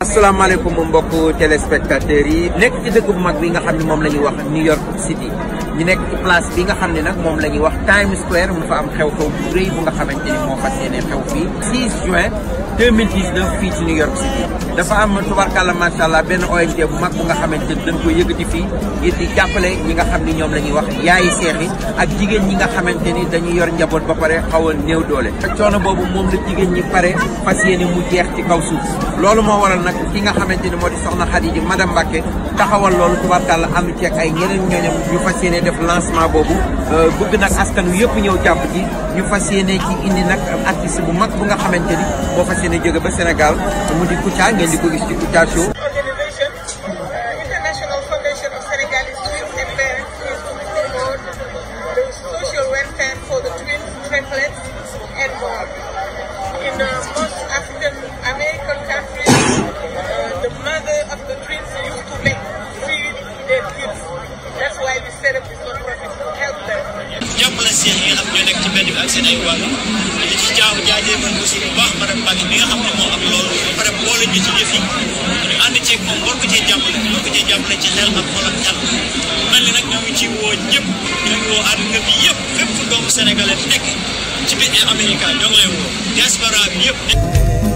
asalaamaaleykum mbokku téléspectateurs yi nekk ci dëkk bu mag bi nga xam ne moom la ñuy wax New York City ñu nekk ci place bi nga xam ne nag moom la ñuy wax Times Square mu fa am xew-xew bu rëy bu nga xamante ni moo fas yéene xew fii 6 juin 2019 fii ci New York City dafa am tubarkàlla macha allah benn ONG bu mag bu nga xamante ni dañ ko yëkkati fii ngir di jàppale ñi nga xam ni ñoom la ñuy wax yaayi seex yi ak jigéen ñi nga xamante ni dañuy yor njaboot ba pare xaw a néew doole coono boobu moom la jigéen ñi pare fas yéene mu jeex ci kaw suuf loolu moo waral nag ki nga xamante ni moo di soxna Khady di madame Mbacke taxawal loolu tubarkàlla am ceeg ay ñeneen ñooñam ñu fas yéene def lancement boobu bëgg nag askan wi yëpp ñëw jàpp ci ñu fas yéene ci indi nag artiste bu mag bu nga xamante ni moo fas yéene jóge ba Sénégal mu di Kouthia ngeen di ko gis ci Kouthia Show organization, uh, International Foundation of Senegalese Twins and Parents is to promote the social welfare for the twins, triplets, and more. In uh, most African American countries, uh, the mother of the twins used to make feed their kids. That's why we set up this non-profit to help them. jàppale seex yi nga xam ñoo nekk ci mbedd bi ak seen ay waajur di ci jaaw jaajëfal aussi bu baax madame Mbacke mi nga xam ne moo am loolu ba pare boole ñu ci yëf yi ñu ànd ceeg moom war ko cee jàppale war ko cee jàppale ci xel ak xol ak xel mel ni nag ñoo ngi ci woo ñëpp ñoo ngi woo àdduna bi yëpp fépp fu doomu sénégalais nekk ci biir Amérique ñoo ngi lay woo diaspora bi yëpp